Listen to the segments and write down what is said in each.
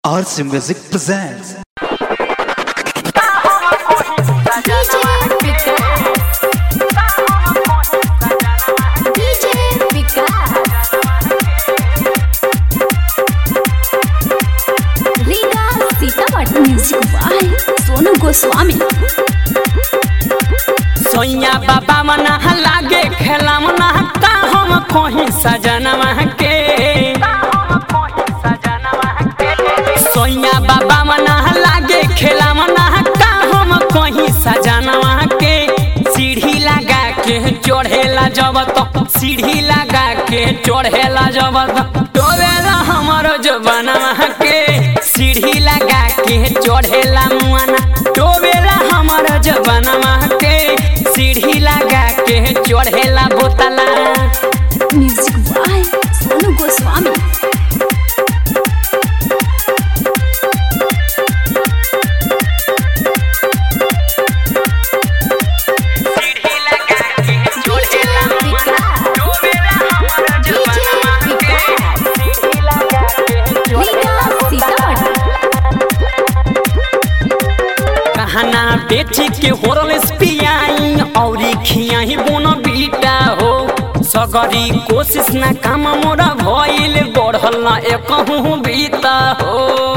RC Music presents DJ Vikas Riga Sitamarhi music by Sonu Goswami सोइया बाबा मना लागे खेला मना का हम कोही सजनवा के सोइया बाबा मना लागे खेला मना का हम कोही सजनवा के सीढ़ी लगा के चढ़ेला जब तो सीढ़ी लगा के चढ़ेला जब तो डोबेला हमर जबनवा के सीढ़ी लगा के चढ़ेला मुआना डोबेला हमर जबनवा के सीढ़ी लगा के चढ़ेला बोतला म्यूजिक बाय सोनू गोस्वामी सीढ़ी लगा के चढ़ेला मुआना विकास डोबेला हमर जबनवा के सीढ़ी लगा के रीगा सीतामढ़ी कहना बेची के होरल पियाई औरी खियाही बोन बीटा हो सगरी कोशिश ना काम मोरा भइल बढ़ल ना एकहु बीता हो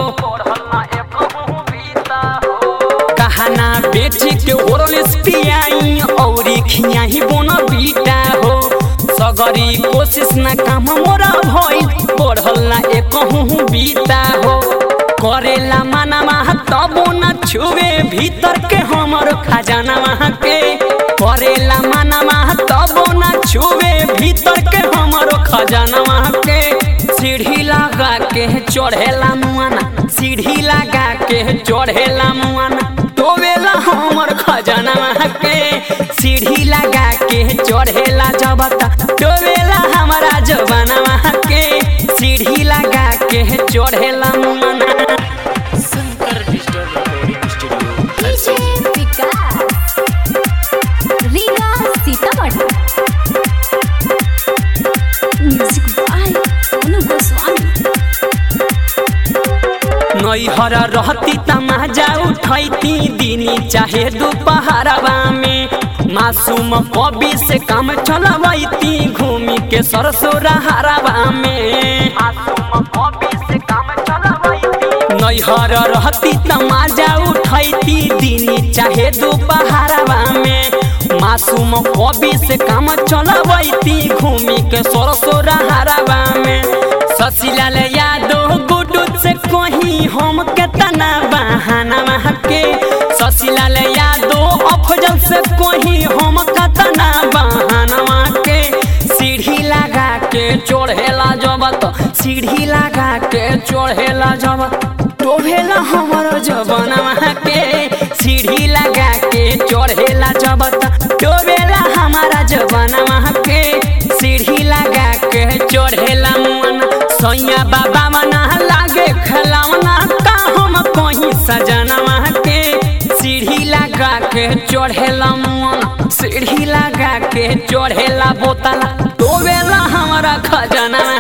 कहना बेची के होरल पियाई औरी खियाही बोन बीटा हो सगरी कोशिश ना काम मोरा भइल बढ़ल ना एकहु बीता हो करेला माना तबो न छुए भीतर के हमर खजाना के करेला माना तबो न छुए भीतर के हमर खजाना के सीढ़ी लगा के चढ़ेला मुआना सीढ़ी लगा के चढ़ेला मुआना डोबेला हमर खजाना के सीढ़ी लगा के चढ़ेला जबता डोबेला हमारा जबाना के सीढ़ी लगा के चढ़ेला मुआना DJ Vikas Riga Sitamarhi music by Sonu Goswami नैहर रहती तमाजा उठैती दिनी चाहे दोपहरवा में मासूम कवि से काम चलवैती घूमी के सरसोरा हरवा में नैहर रहती तमाजा उठैती दिनी चाहे दोपहरवा में मासूम कवि से काम चलवैती घूमी के सरसोरा हरवा में शशिलाल यादव गुडू से कहीं हम के तना बहाना के शशिलाल यादव अफजल से कहीं हम के तना बहाना के सीढ़ी लगा के चढ़ेला जबत सीढ़ी लगा के चढ़ेला जबत डोभेला हमर जबनवा के सीढ़ी लगा के चढ़ेला जबत डोबेला हमारा जबनवा के सीढ़ी लगा के चढ़ेला मुअन सैया बाबा मना लागे खलावना का हम कहीं सजनवा के सीढ़ी लगा के चढ़ेला मुअन सीढ़ी लगा के चढ़ेला बोतला डोबेला हमारा खजाना